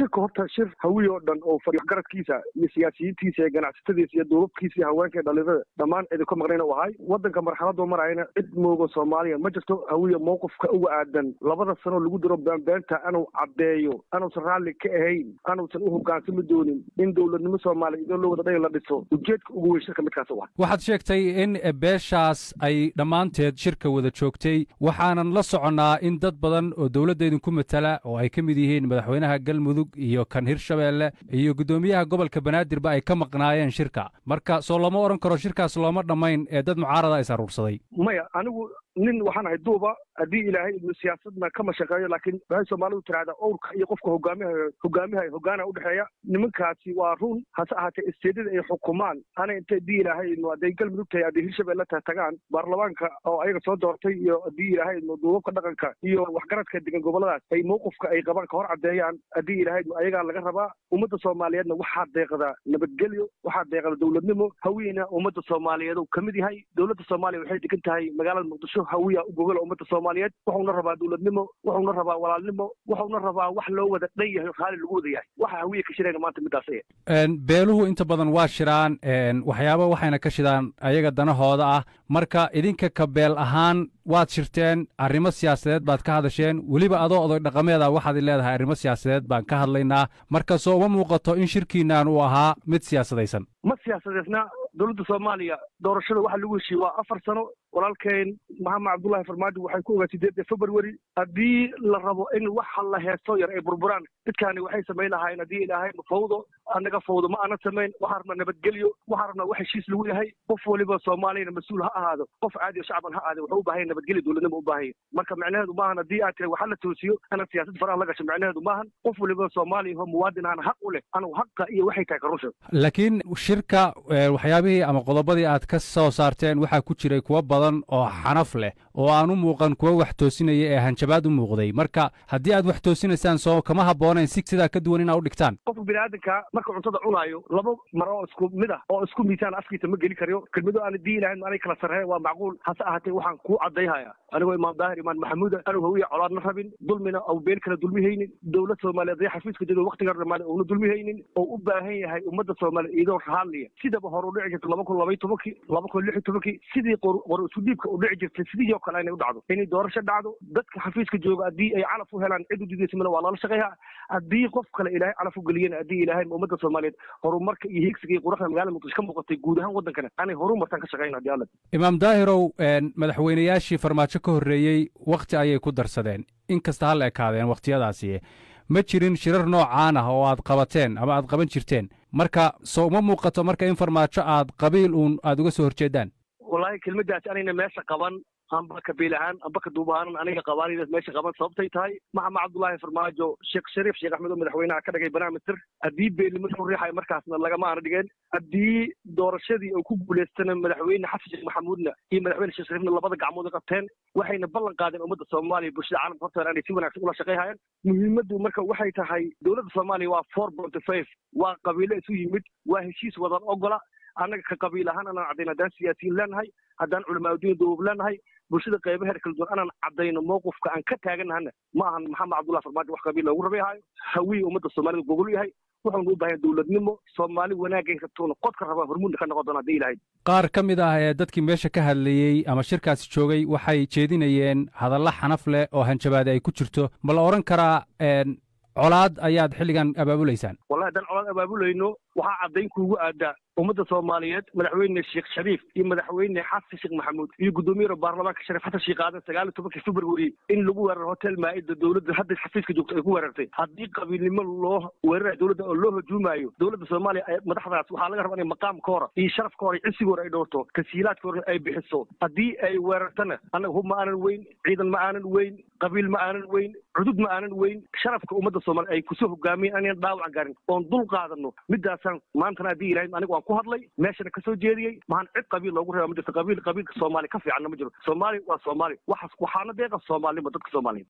shirka horta shir hawiy oo dhan oo waxgaradkiisa iyo siyaasiyiintiisa iyo ganacsatadiisa iyo duubabkiisa iyo haweenka iyo dhalinyarada dhammaan idinka maqnayn u ahay waddanka marxaladoo marayana cid moogo soomaaliya ma jirto hawiya mowqifka uga aadan labada sano lagu diro beenbeenta anuu caddeeyo anuusan raalli ka ahayn anuusan u hogaansami doonin in dowladnimo soomaaliya idoo loo wada dhan la dhiso ujeedka ugu weyn shirka midkaas u ah waxaad sheegtay in beeshaas ay dhammaanteed shirka wada joogtay waxaanan la soconnaa in dad badan oo dowladda idinku matala oo ay ka mid yihiin madaxweynaha galmudug iyo kan hirshabeelle iyo guddoomiyaha gobolka banaadirba ay ka maqnaayeen shirka marka soo lama odhan karo shirkaas looma dhammayn ee dad mucaarada is aruursaday maya anigu nin waxaan ahay duuba haddii ilaahay idnu siyaasadna kama shaqeeyo laakiin waxay soomaalidu tirahdaa owrka iyo qofka hogaamiha hogaamiha hogaana udhexeeya nimankaasi waa run hase ahaatee isteedada ay xukumaan ana inta haddii ilaahay idnu hadday galmudug tahay hadday hirshabelle tahay tagaan baarlamaanka oo ayaga soo doortay iyo haddii ilaahay idnu duubabka dhaqanka iyo waxgaradka degan goboladaas ay mowqifka ay qabaan ka hor caddeeyaan haddii ilaahay idnu ayagaa laga rabaa ummadda soomaaliyeedna waxaa deeqda nabadgelyo waxaa deeqda dowladnimo hawiyena ummadda soomaaliyeed uu ka mid yahay dowladda soomaaliya waxay degan tahay magaalada muqdisho hawiya u gogol ummadda soomaaliyeed wuxuuna rabaa dowladnimo wuxuuna rabaa walaalnimo wuxuuna rabaa wax loo wada dhan yahay raali lagu wada yahay waxa hawiya ka shirayna maanta midaas beeluhu inta badan waa shiraan waxyaaba waxayna ka shidaan ayaga danahooda ah marka idinka ka beel ahaan waad shirteen arrimo siyaasadeed baad ka hadasheen weliba adoo oday dhaqameeda waxaad leedahay arrimo siyaasadeed baan ka hadlaynaa marka soo uma muuqato in shirkiinaan uu ahaa mid siyaasadaysan ma siyaasadeysna dowladda soomaaliya doorashada waxa lagu heshiiye waa afar sano walaalkeen maxamed cabdullaahi farmaajo waxay ku ogaa sideedda february haddii la rabo in waxa la heesto yar ay burburaan dadkaani waxay samayn lahaayeen haddii ilaahay fawdo annaga fawdo ma aanan samayn waxaa rabnaa nabadgelyo waxaa rabnaa wax heshiis lagu yahay qof waliba soomaaliyana mas-uul ha ahaado qof caadi o shacban ha ahaade wuxuu u baahanya nabadgelyo dowladnimo u baahanya marka macnaheedu maahan haddii aad tira waxa la toosiyo ana siyaasad faraha la gasho macnaheedu maahan qof waliba soomaaliya oo muwaadin ahana xaq u leh anugu haqa iyo waxay tahay ka rusha laakiin shirka waxyaabihii ama qodobadii aad ka soo saarteen waxaa ku jiray kuwo badan oo xanaf leh oo aan u muuqan kuwo wax toosinaya ee hanjabaad u muuqday marka haddii aad wax toosinaysaan soo kama habboonayn si sidaa ka duwan inaa u dhigtaan qofka biniaadanka marka cuntada cunaayo laba maro oo isku mid ah oo isku miisaan afkiisa ma geli karayo kelmado aan dii ilahayn anay kala sarreeya waa macquul hase ahaatee waxaan kuu caddayhaya anigoo imaam daahir imaan maxamuuda anigu hawiya colaadna rabin dulmina au beel kala dulmihaynin dowlad soomaaliyeed ee xafiiska jiro waktiga dhamaale uuna dulmihaynin oo u baahan yahay ummadda soomaaliya iyadoo raaliya sidaba hore u dhici jirta laba kun labaiy tobankii laba kun lix iyo tobankii sidii qor isu dhiibka u dhici jirtay sidii oo kale inay u dhacdo inay doorasho dhacdo dadka xafiiska jooga haddii ay calaf u helaan cid u didaysamana waa lala shaqeeyaa haddii qof kale ilaahay calaf u geliyana haddii ilaahay ummadda soomaaliyeed horumarka iyo higsiga iyo quruxda magaalada muqdisho ka muuqatay guud ahaan waddankana anay horumartaan ka shaqeyn haddii alla imaam daahirow madaxweynayaashii farmaajo ka horreeyey wakhti ayay ku darsadeen in kasta ha la ekaadeen wakhtiyadaasi ma jirin shirar noocaan ah oo aad qabateen ama aad qaban jirteen marka soo uma muuqato marka in farmaajo aad qabiil uun aad uga soo horjeedaan wallaahi kelmaddaasi anayna meesha qaban amba kabiil ahaan amba ka duub ahaanan aniga qabaanidaas meesha qaban sababtay tahay maxamed cabdullaahi farmaajo sheekh shariif sheekh axmed oo madaxweynaha ka dhigay barnaamijtir haddii beelnimo lagu riixayo markaasna lagama aana dhigeen haddii doorashadii uu ku guulaystana madaxweyne xasan sheekh maxamuudna iyo madaxweyne sheekh shariifna labada gacmood u qabteen waxayna ballan qaadeen ummadda soomaaliya bulshada caalamka horteeda inay si wanaagsan ula shaqayhayaan muhiimaddu marka waxay tahay dowladda soomaaliya waa four point five waa qabiilo isu yimid waa heshiis wadan ogola annaga ka qabiil ahaan anaan caddayn haddaan siyaasiyiin leenahay haddaan culamaauddiin duubab leenahay bulshada qaybaheer kala duwan anaan caddayno mowqifka aan ka taaganahana ma ahan maxamed cabdullahi farmaajo wax qabiil loogu rabayhayo hawiya ummadda soomaalida gogol yahay wuxuuna u baahanya dowladnimo soomaali wanaagay rabtoona qodka rabaa hormuudna ka noqon doona haddii ilahayd qaar ka mid ah ee dadkii meesha ka hadlayey ama shirkaasi joogay waxay jeedinayeen hadalla xanaf leh oo hanjabaade ay ku jirto ma la odhan karaa colaad ayaad xilligan abaabulaysaan wallahi haddaan colaad abaabulayno waxaa caddayn kuugu aadaa ummadda soomaaliyeed madaxweyne sheekh shariif iyo madaxweyne xasan sheekh maxamuud iyo guddoomiyaha baarlamaanka shariif xasan sheekh aadan sagaal iyo tobankii february in lagu weeraro hotel maa'ida dowladda hadda xafiiska joogto ay ku weerartay haddii qabiilnimo loo weerarayo dowladda oo loo hujuumayo dowladda soomaaliya madaxdaas waxaa laga rabaa inay maqaamka hora iyo sharafka hora iyo cisiga hore ay dhowrto tasiilaadka hore ay bixiso haddii ay weerartana annaga hub ma aanan weyn ciidan ma aanan weyn qabiil ma aanan weyn cudud ma aanan weyn sharafka ummadda soomaaliya ay kusoo hogaamiyeen anaan dhaawac garin oon dul qaadano midaasaan maantana haddii ilahay aniga waan ku hadlay meeshana kasoo jeediyey mahan cid qabiil loogu reeba ma jirto qabiil qabiilka soomaaliya ka fiicanna ma jiro soomaaliya waa soomaaliya waxaas waxaana deeqa soomaalinima dadka soomaaliyeed